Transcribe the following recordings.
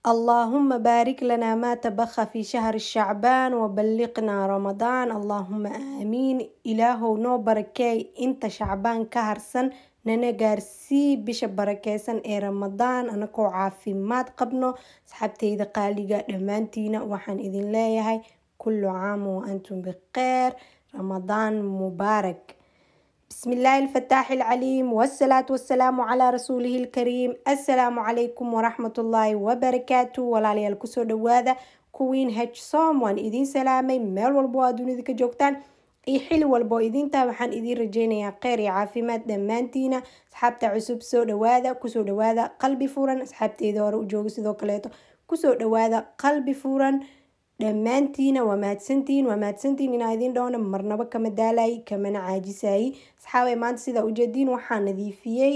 اللهم بارك لنا ما تبخى في شهر الشعبان وبلغنا رمضان اللهم آمين إلهو نو بركاي انت شعبان كهرسن nana gaarsii bisha barakeysan ee ramadaan anakoo caafimaad qabno asxaabteyda qaaliga dhammaantiina waxaan idin leeyahay kullu caam wa antum bikheer ramadaan mubaarak بسم الله الفتاح العليم والصلاة والسلام على رسوله الكريم السلام عليكم ورحمة الله وبركاته ولا ليال كسو دوادا كوين هج صوم وان إذين سلامي ميل والبو أدوني ذيك جوكتان iyo xili walbo idintaa waxaan idiin rajeynayaa kheyr iyo caafimaad dhammaantiina asxaabta cusub soo dhawaada kusoo dhawaada qalbi furan asxaabteeda hore u jooga sidoo kaleeto kusoo dhawaada qalbi furan dhammaantiina waa mahadsantihiin waa mahadsantihiin inaa idiin dhowna marnabo kama daalayay kamana caajisayay asxaabay maanta sidaa ujeediin waxaa nadiifiyey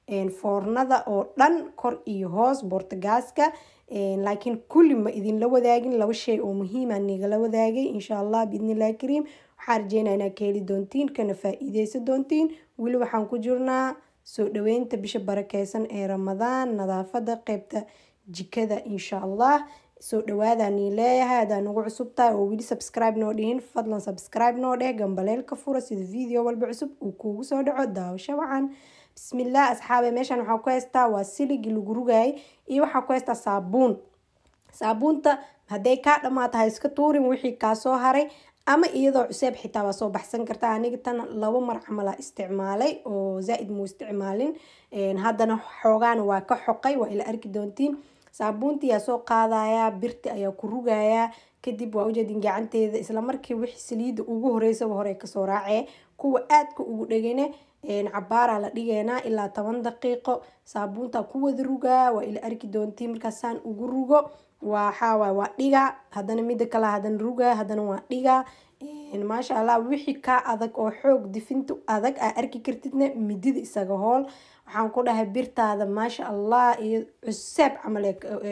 foornada oo dhan kor iyo hoos boortagaaska laakiin kulli ma idinla wadaagin laba shay oo muhiima nigala wadaagay insha allah biidnillahi kariim waxaa rajeynaa inaad ka heli doontiin kana faa-iideysan doontiin weli waxaan ku jirnaa soo dhaweynta bisha barakeysan ee ramadaan nadaafada qeybta jikada insha allah soo dhawaadanii leeyahay hadaa nagu cusub tahay oo weli subscribe noo dhihin fadlan subscribe noo dheh gambaleelka fura sida video walba cusub uu kuugu soo dhaco daawasho wacan bismillaah asxaabe meeshan waxaa ku haystaa waa siligii lagu rugayay iyo waxaa ku haystaa saabuun saabuunta hadday kaa dhammaata ha iska tuurin wixii kaasoo haray ama iyadoo cuseeb xitaa waa soo baxsan kartaa aniga tan laba mar camala isticmaalay oo zaa-id muu isticmaalin haddana xoogaana waa ka xoqay waa ila arki doontiin saabuuntii yaa soo qaadayaa birti ayaa ku rugayaa kadib waa ujeedin gacanteeda isla markii wixii saliida ugu horeysaba hore kasoo raacee kuwa aadka ugu dhegane cabaaraa la dhigeynaa ilaa toban daqiiqo saabuunta ku wada rugaa waa ila arki doontiin markaasaan ugu rugo waxaawaay waa dhigaa haddana mida kale haddana rugaa haddana waa dhigaa maasha allah wixii kaa adag oo xoog difinta adag aa arki kartidna midida isaga hool waxaan ku dhahay birtaada maasha allah iyo cuseeb camal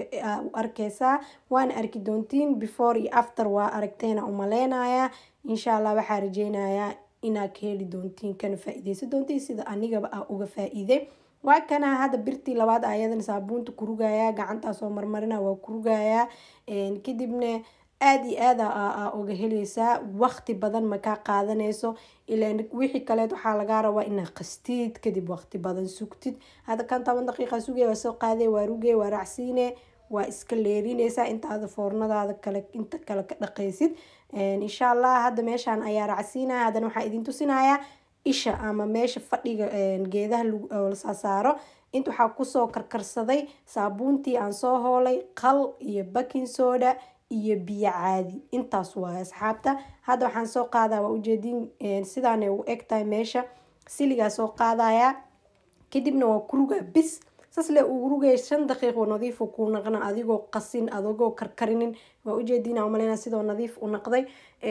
u arkeysaa waana arki doontiin before iyo after waa aragteena umaleynayaa insha allah waxaa rajeynayaa inaad ka heli doontiin kana faa-ideysan doontiin sida anigaba ah uga faa-iiday waa kana hadda birtii labaad ayadan saabuunta ku rugayaa gacantaa soo marmarina waa ku rugayaa kadibna aada iyo aada a uga heleysaa waqti badan makaa qaadanayso ilaan wixii kaleed waxaa lagaa rabaa inaa qastid kadib waqti badan sugtid hadda kan toban daqiiqa sugay waa soo qaaday waa rugay waa raacsiine waa iska leerineysaa intaada foornadaada kale inta kale ka dhaqaysid insha allah hadda meeshaan ayaa raacsiinaya haddana waxaa idin tusinayaa isha ama meesha fadhiga geedaha lasaa saaro inta waxaa kusoo karkarsaday saabuuntii aan soo hoolay qal iyo baking soda iyo biyo caadi intaas waay asxaabta hadda waxaan soo qaadaa waa ujeedin sidaanay u egtahay meesha siligaa soo qaadaya kadibna waa ku rugaa bis sasle uu rugaya shan daqiiqo nadiifu kuu naqna adigoo qasin adigoo karkarinin waa ujeediina umaleyna sidoo nadiif u naqday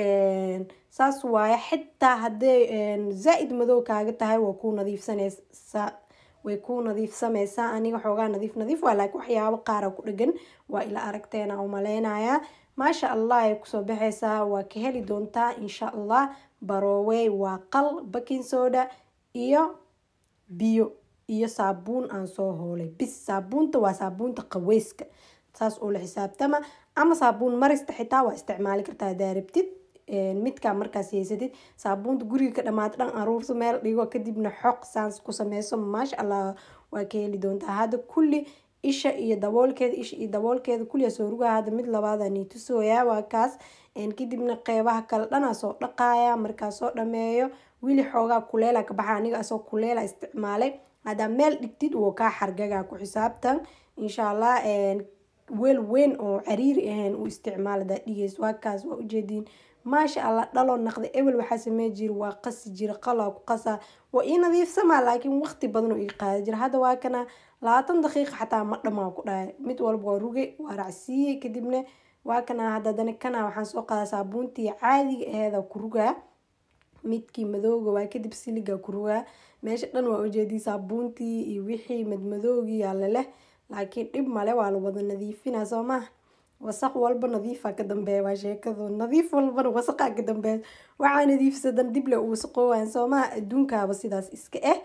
saas waaye xitaa hadday zaa-id madow kaaga tahay waa kuu nadiifsanaysaa way kuu nadiifsameysaa aniga xoogaa nadiif nadiif waa laakiin waxyaabo qaara ku dhegan waa ila aragteena umaleynayaa maasha allah ay kusoo baxeysaa waa ka heli doontaa insha allah baroowey waa qal baking soda iyo biyo iyo saabuun aan soo hoolay bis saabuunta waa saabuunta qaweyska saas oo la xisaabtama ama saabuun marista xitaa waa isticmaali kartaa hadaa rabtid midkaa markaas haysatid saabuunta guriga ka dhamaata dhan aruursa meel dhigo kadibna xoq saans ku sameyso maasha allah waa ka heli doontaa hadda kulli isha iyo daboolkeeda isha iyo daboolkeeda kulliya soo rugaa hadda mid labaada niitusooyaa waa kaas kadibna qeybaha kale dhanaa soo dhaqaaya markaa soo dhameeyo wili xoogaa kuleela ka baxa aniga asoo kuleela isticmaalay haddaa meel dhigtid wuu kaa xargagaa ku xisaabtan insha allah weel weyn oo cariiri ahayn u isticmaal hadaa dhigeys waa kaas waa ujeediin maasha allah dhaloo naqda ebel waxaa samey jira waa qasi jira qalaa ku qasaa waa ii nadiifsamaa laakiin waqti badan oo ii qaada jira hadda waa kana labaatan daqiiqa xataa ma dhamaa ku dhahay mid walba waa rugay waa racsiiyey kadibna waa kana hadda dana kana waxaan soo qaadaa saabuuntii caadiga aheeda ku rugaa midkii madooga waa kadib siliga ku rugaa meesha dhan waa ujeedii saabuuntii iyo wixii madmadoogii yaale leh laakiin dhib male waa la wada nadiifinaa soo maha wasaq walba nadiifa ka dambeeya waa sheekadu nadiif walbana wasaqaa ka dambeeya waxaa nadiifsadan dib le uu wasaqoowaan soo maha adduunkaaba sidaas iska ah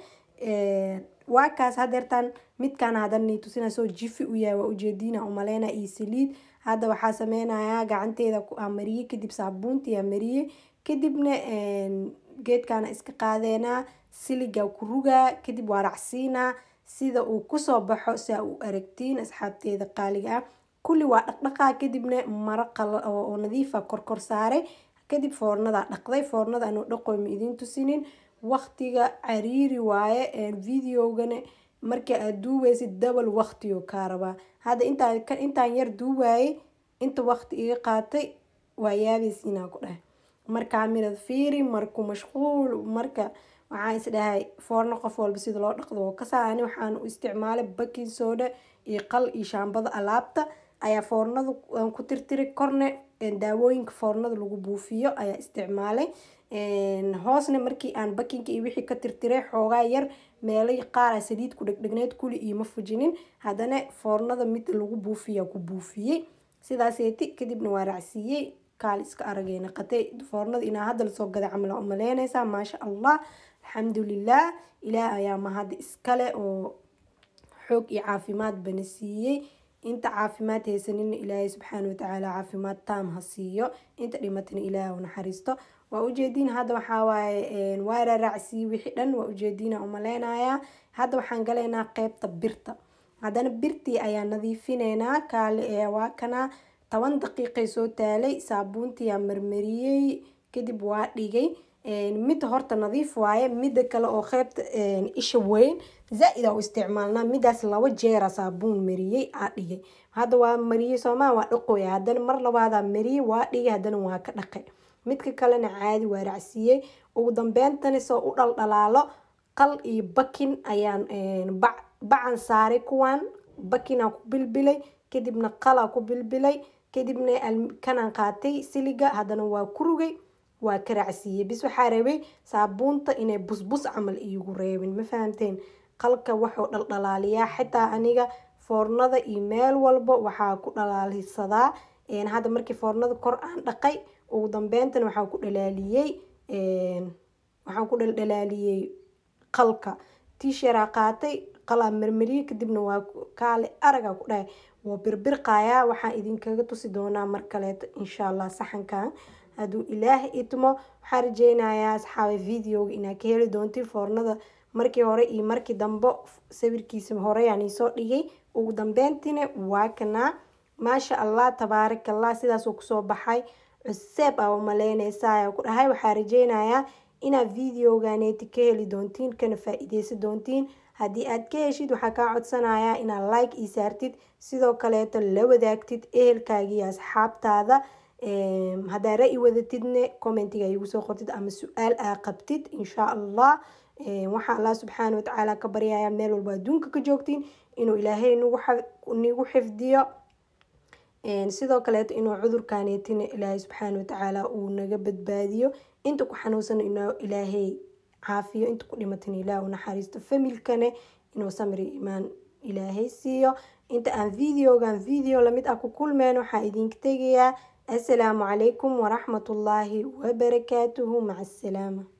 waa kaas hadeertaan midkaan hadan nii tusina soo jifi u yahay waa ujeediina umaleyna iyo saliid hadda waxaa sameynayaa gacanteeda aa mariyey kadib saabuuntii aa mariyey kadibna geedkaana iska qaadeenaa siligaa ku rugaa kadib waa racsiinaa sida uu kusoo baxo saa u aragtiin asxaabteeda qaaliga ah kulli waa dhaqdhaqaa kadibna maro oo nadiifa korkor saaray kadib foornadaa dhaqday foornada anuu dhaqoy ma idiin tusinin waqtiga cariiri waaye videogana marka aad duubaysid dabal waqtiyo kaa rabaa hadda intaa intaan yar duuwaayey inta waqti iga qaatay waa yaabaysiinaa ku dhahay markaa mirad fiiri marku mashquul marka waxaan is dhahay foorno qof walba sida loo dhaqdo oo kasaa ani waxaan u isticmaalay baking soda iyo qal iyo shaambada alaabta ayaa foornada ku tirtiray korne daawooyinka foornada lagu buufiyo ayaa isticmaalay hoosna markii aan bakinka iyo wixii ka tirtiray xoogaa yar meelo qaara saliid ku dhegdhegneed kuli ioma fujinin haddana foornada mid lagu buufiya ku buufiyey sidaaseeti kadibna waa racsiiyey kaal iska aragay naqatay foornada inaa hadda lasoo gada camala umaleynaysaa maasha allah alxamdulilah ilaah ayaa mahad iskale oo xoog iyo caafimaad bana siiyey inta caafimaad haysanina ilaahay subxaana watacaala caafimaad taam ha siiyo inta dhimatana ilaah u naxariisto waa ujeediin hadda waxaa waaye waa raaracsiiye wixii dhan waa ujeediina umaleynayaa hadda waxaan galaynaa qeybta birta haddana birtii ayaa nadiifineynaa kaale waa kana toban daqiiqay soo taalay saabuuntiyaa marmariyey kadib waa dhigay midda horta nadiif waaye midda kale oo qeybta isha weyn zaa-id aa u isticmaalnaa midaas laba jeera saabuun mariyey aa dhigay hadda waa mariyey soomaa waa dhaqooya haddana mar labaadaa mariyey waa dhigay haddana waa ka dhaqay midka kalena caadi waa racsiiyey ugu dambeentana soo u dhaldhalaalo qal iyo bakin ayaan bacan saaray kuwaan bakinaa ku bilbilay kadibna qalaa ku bilbilay kadibna kanaan qaatay siliga haddana waa ku rugay waa ka raacsiiyey bis waxaa rabay saabuunta inay busbus camal iigu reebin ma fahamteen qalka waxuu dhaldhalaaliyaa xitaa aniga foornada iyo meel walba waxaa ku dhalaalisadaa hadda markii foornada kor aan dhaqay ugu dambeyntan waxaa ku dhalaaliyey waxaan ku dhaldhalaaliyey qalka tisharaa qaatay qalaa marmariyey kadibna waa kaale aragaa ku dhahay waa birbirqayaa waxaan idinkaga tusi doonaa mar kaleeto insha allah saxankan hadduu ilaah itmo waxaan rajeynayaa asxaabe videoga inaad ka heli doontiin foornada markii hore iyo markii dambe sawirkiisa horeyaan iisoo dhigay ugu dambeyntiina waa kanaa maasha allah tabaarakallah sidaasuu kusoo baxay cuseeb aa umaleyneysaa ku dhahay waxaa rajeynayaa inaad videoganeeti ka heli doontiin kana faa-iideysan doontiin haddii aad ka heshid waxaa kaa codsanayaa inaad like ii saartid sidoo kaleeto la wadaagtid ehelkaagiiyo asxaabtaada haddaa ra-i wadatidne commentiga igu soo qortid ama su-aal aa qabtid insha allah waxaa allah subxaana watacaala ka baryayaa meel walba adduunka ka joogtiin inuu ilaahay nagu xifdiyo sidoo kaleeto inuu cudurkaneetina ilaahay subxaana watacaala uu naga badbaadiyo inta ku xanuunsan inuu ilaahay caafiyo inta ku dhimatana ilaah u naxariisto familkane inuu samri imaan ilaahay siiyo inta aan videogan video lamid ah ku kulmeen waxaa idinka tegayaa assalaamu calaykum waraxmatullaahi wabarakaatuhu maca assalaama